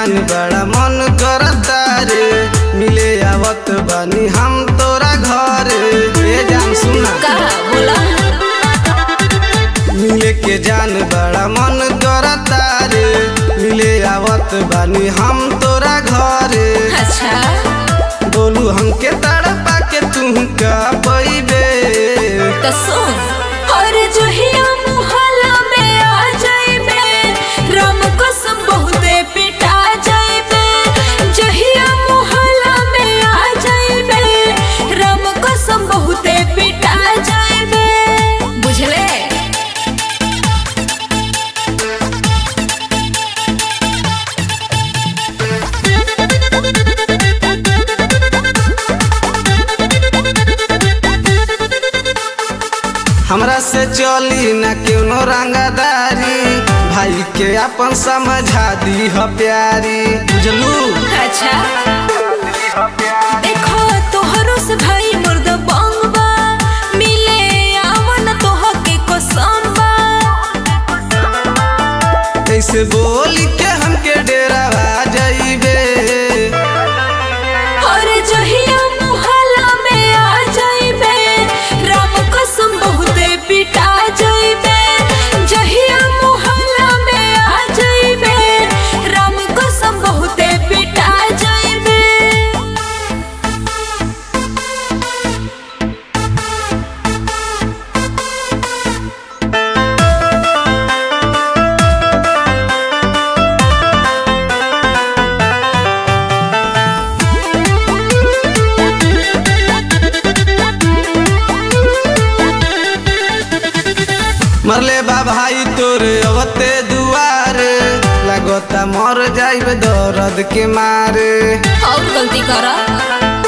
जान बड़ा मन करता रे मिले आवत बानी हम तोरा घर ए जान सुना कहा बोला मिले के जान बड़ा मन करता रे मिले आवत बानी हम तोरा घर अच्छा बोलू हमके तड़पा के तू का पैबे तो सुन और जहिया मुहल्ला में आ जाइबे राम कसम बहुते पिटा जाइबे जहिया मुहल्ला में आ जाइबे राम कसम बहुते पिटा जाइबे बुझले हमरा से चली न क्यों रंगदारी भाई के अपन समझा दी ह प्यारी बुझलू अच्छा देखो तोहरो से भाई मुर्द बंगबा मिले आवन तोह के कसम बा कैसे बोली के हमके डेरा आ जाइबे और जहिया मुहल्ला में आ जाइबे राम कसम बहुते पिटा जाइबे जहिया मुहल्ला में आ जाइबे राम कसम बहुते पिटा जाइबे मरले बा भाई तोरे अवते दुआरे लगता मर जाइबे दर्द के मारे और गलती करा